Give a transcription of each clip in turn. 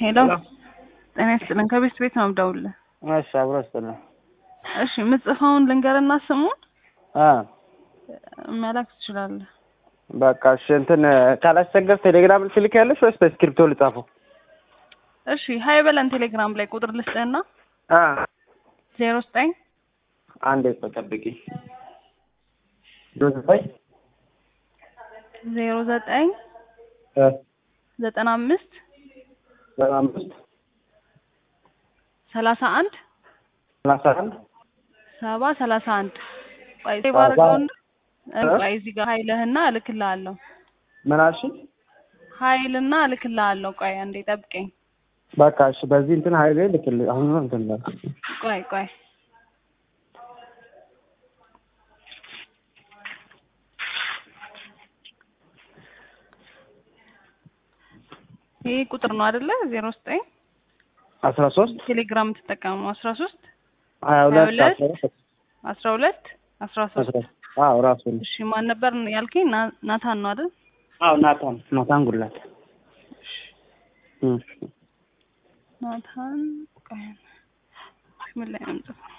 ሄሎ ጤና ይስጥልን። ከቤት ቤት ነው የምደውልልህ። እሺ አብሮ ይስጥልን። እሺ የምጽፈውን ልንገርና ስሙን አ መላክ ትችላለህ። በቃ እሺ እንትን ካላስቸገር ቴሌግራም ልትልክ ያለሽ ወይስ በስክሪፕቶ ልጻፈው? እሺ ሀይ በለን ቴሌግራም ላይ ቁጥር ልስጥህና አ ዜሮ ዘጠኝ አንዴ ቆይ ጠብቂ። ዶዝባይ ዜሮ ዘጠኝ እ ዘጠና አምስት ዘጠና አምስት ሰላሳ አንድ ሰላሳ አንድ ሰባ ሰላሳ አንድ ቆይ ሰባ- ባርገውን እ? ቆይ እዚህ ጋር ሀይልህና እልክልሃለሁ ምን አልሽኝ? ሀይልና እልክልሃለሁ ቆይ አንዴ ጠብቀኝ በቃ እሺ በዚህ እንትን ሀይሌ ልክል አሁን ነው እንትን ነው ቆይ ቆይ ይህ ቁጥር ነው አይደለ? ዜሮ ዘጠኝ አስራ ሶስት ቴሌግራም የምትጠቀመው አስራ ሶስት ሀያ ሁለት ሁለት አስራ ሁለት አስራ ሁለት አስራ ሶስት አስራ አዎ ራሱ ነው። እሺ ማን ነበር ያልከኝ? ና- ናታን ነው አይደል? አዎ ናታን ናታን ጉላት እም ናታን ቆይ ምን ላይ ነው የምጽፈው?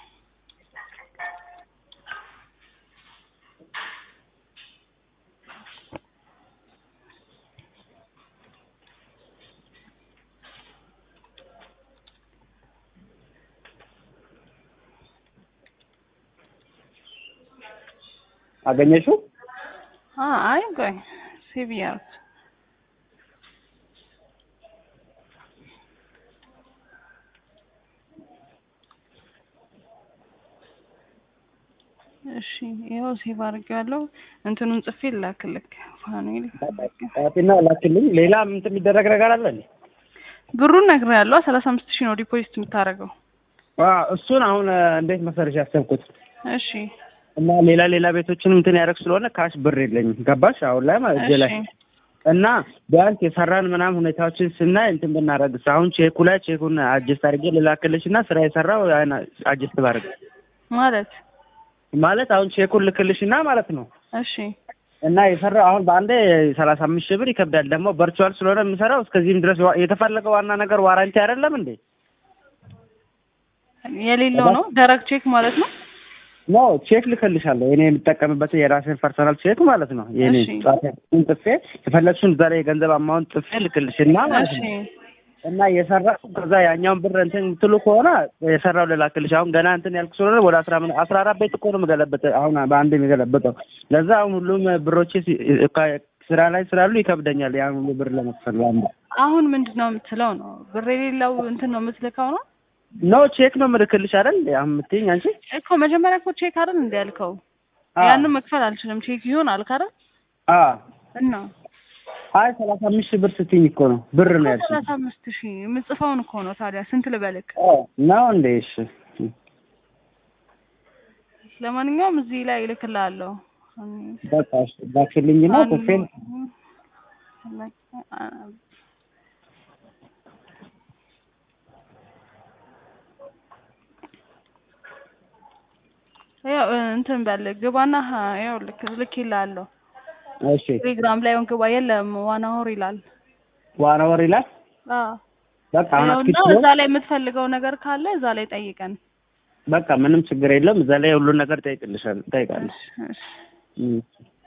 አገኘሽው? አ አይ ቆይ ሴቭ ያርኩት እሺ ይኸው ሴቭ አድርጌዋለሁ። እንትኑን ጽፌ ላክልክ ፋኑኤል ጣፊና ላክልኝ። ሌላ እንትን የሚደረግ ነገር አለ እንዴ? ብሩን ነግሬሃለሁ። ሰላሳ አምስት ሺህ ነው ዲፖዚት የምታደርገው። አዎ እሱን አሁን እ፣ እንዴት መሰለሽ ያሰብኩት እሺ እና ሌላ ሌላ ቤቶችን እንትን ያደርግ ስለሆነ ካሽ ብር የለኝም። ገባሽ? አሁን ላይ ማለት እጄ ላይ እሺ እና ቢያንስ የሰራን ምናምን ሁኔታዎችን ስናይ እንትን ብናደርግስ አሁን ቼኩ ላይ ቼኩን አጀስት አድርጌ ልላክልሽ እና ስራ የሰራው ያን አጀስት ባደርግ ማለት ማለት አሁን ቼኩን ልክልሽ እና ማለት ነው እሺ እና የሰራው አሁን በአንዴ ሰላሳ አምስት ሺህ ብር ይከብዳል። ደግሞ ቨርቹዋል ስለሆነ የምሰራው እስከዚህም ድረስ ዋ- የተፈለገው ዋና ነገር ዋራንቲ አይደለም እንዴ? የሌለው ነው ደረቅ ቼክ ማለት ነው። ኖ ቼክ ልክልሻለሁ። እኔ የምጠቀምበት የራሴን ፐርሰናል ቼክ ማለት ነው። የኔ እሺ። ጻፊን ጥፌ የፈለግሽውን ዛሬ የገንዘብ አማውንት ጥፌ ልክልሽና ማለት እሺ ነው እና የሰራው ከዛ ያኛውን ብር እንትን የምትሉ ከሆነ የሰራው ልላክልሽ። አሁን ገና እንትን ያልኩ ስለሆነ ወደ አስራ ምን አስራ አራት ቤት እኮ ነው የምገለበጥ አሁን በአንድ የሚገለበጠው። ለዛ አሁን ሁሉም ብሮቼ ሲ- ካ- ስራ ላይ ስላሉ ይከብደኛል ያን ሁሉ ብር ለመክፈል ለአንድ አሁን ምንድን ነው የምትለው ነው? ብር የሌለው እንትን ነው የምትልከው ነው ኖ ቼክ ነው የምልክልሽ አይደል እንዴ አሁን የምትይኝ አንቺ? እኮ መጀመሪያ እኮ ቼክ አይደል እንደ ያልከው አዎ። ያንን መክፈል አልችልም ቼክ ይሆን አልክ አይደል? አዎ እና አይ ሰላሳ አምስት ሺህ ብር ስትይኝ እኮ ነው ብር ነው ያልሽኝ። ሰላሳ አምስት ሺህ የምጽፈውን እኮ ነው ታዲያ ስንት ልበልክ? ነው እንዴ? እሺ ለማንኛውም እዚህ ላይ እልክልሃለሁ። በቃ እሺ ላክልኝና ኮፌን ያው እንትን በል ግባና ሀ- ያው ልክ ልክ ይላለሁ እሺ ቴሌግራም ላይ ግባ የለም ዋና ሆር ይላል። ዋና ወር ይላል። አዎ በቃ አሁን ያውና አትክልት እዛ ላይ የምትፈልገው ነገር ካለ እዛ ላይ ጠይቀን። በቃ ምንም ችግር የለም። እዛ ላይ ሁሉን ነገር ጠይቅልሻል ጠይቃለሽ። እሺ፣ እሺ። እም።